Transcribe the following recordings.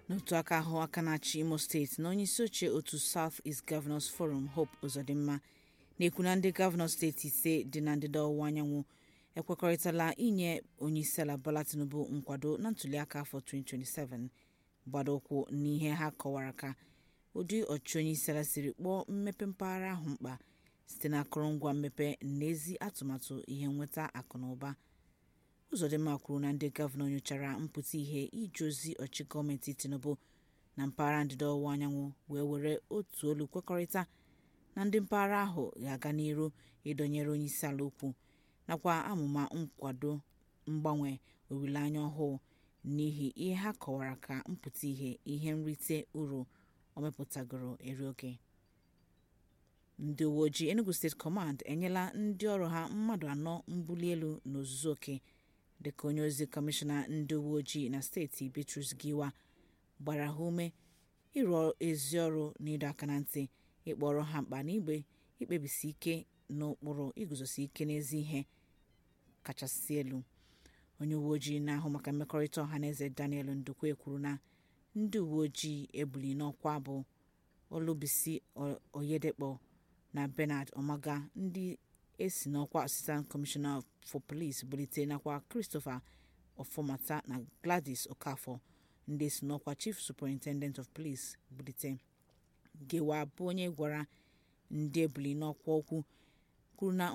n'otu aka ahụ aka na-achị imo steeti na onyeisi oche otu south east governors forum hope uzodimma na-ekwu na ndị gọvanọ steeti ise dị na ndịda ọwụwa anyanwụ ekwekọrịtala inye onyeisiala bola tinubu nkwado na ntuliaka afọ 2027 gbado ụkwụ n'ihe ha kọwara ka ụdị ọchịchị onyeisiala siri kpọọ mmepe mpaghara ahụ mkpa site na akụrụngwa mmepe na ezi atụmatụ ihe nnweta akụ na ụba ụzọdịmma kwuru na ndị gọvanọ nyochara mpụta ihe ije ozi ọchị gọọmenti tinubu na mpaghara ndịda ọwụwa anyanwụ wee were otu olu kwekọrịta na ndị mpaghara ahụ ga-aga n'iru ịdọnyere onyeisiala ukwu nakwa amụma nkwado mgbanwe olileanya ọhụụ n'ihi ihe ha kọwara ka mpụta ihe ihe nrite uru o mepụtagoro eri oge ndị uwe ojii enugu steeti kọmand enyela ndị ọrụ ha mmadụ anọ mbuli elu n'ozuzu oke dịka onye ozi kọmishọna ndị uwe ojii na steeti bitrus giwa gbara ha ume ịrụ ezi ọrụ n'ịdọ aka na ntị ịkpọrọ ha mkpa na igbe ikpebisi ike n'ụkpụrụ iguzosi ike n'ezi ihe kachasị elu onye uwe ojii na-ahụ maka mmekọrịta ọha na eze daniel ndukwe kwuru na ndị uwe ojii ebuli n'ọkwa bụ olubisi oyedekpo na bernard omaga ndị esi n'ọkwa assistant commissioner for police bulite nakwa christopher ọfọmata na gladys okafor ndị esi n'ọkwa chief superintendent of police bulite gewa bụ onye gwara ndị ebuli n'ọkwa okwu kwuru na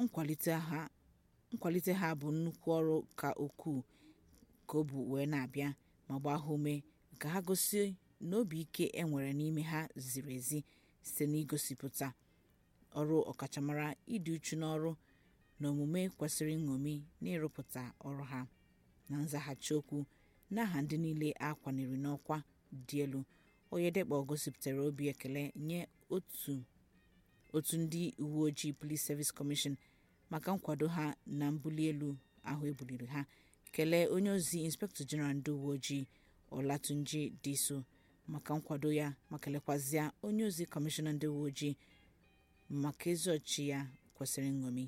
nkwalite ha bụ nnukwu ọrụ ka ukwuu ka o bu wee na-abịa ma gbaa ha ume ka ha gosi na obi ike e nwere n'ime ha ziri ezi site n'igosipụta ọrụ ọkachamara ịdị uchu n'ọrụ na omume kwesịrị nṅomi n'ịrụpụta ọrụ ha na nzaghachi okwu n'aha ndị niile a kwanyere n'ọkwa dị elu oyedekpo gosipụtara obi ekele nye otu ndị uwe ojii police service commission maka nkwado ha na mbuli elu ahụ ebuliri ha kelee onye ozi inspector general ndị uwe ojii olatunji diso maka nkwado ya ma kelekwazịa onye ozi kọmishọna ndị uwe ojii maka ezi ọchị ya kwesịrị nṅomi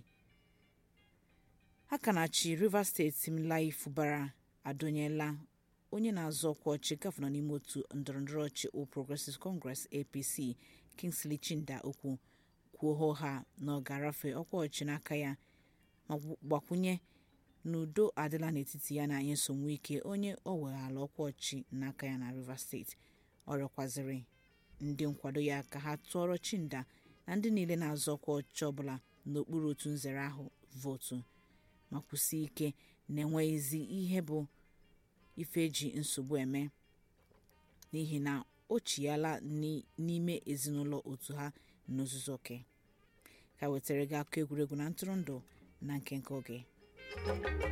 aka na-achị rivers steeti similai fubara adọnyela onye na-azọ ọkwa ọchị gọvanọ n'ime otu ndọrọndọrọ ọchị All Progressives Congress APC Kingsley Chinda okwu kwuo ha na ọ ga-arafe ọkwa ọchị n'aka ya ma gbakwunye na udo adịla n'etiti ya na nyesom wike onye o weghala ọkwa ọchị n'aka ya na rivers steeti ọ rịọkwazịrị ndị nkwado ya ka ha tụọrọ Chinda na ndị niile na-azọ ọkwa ọchị ọbụla n'okpuru otu nzere ahụ vootu ma kwụsie ike na enweghịzi ihe bụ ife eji nsogbu eme n'ihi na o chiyala n'ime ezinụlọ otu ha n'ozuzu oke ka wetara gị akụkọ egwuregwu na ntụrụndụ na nke nke oge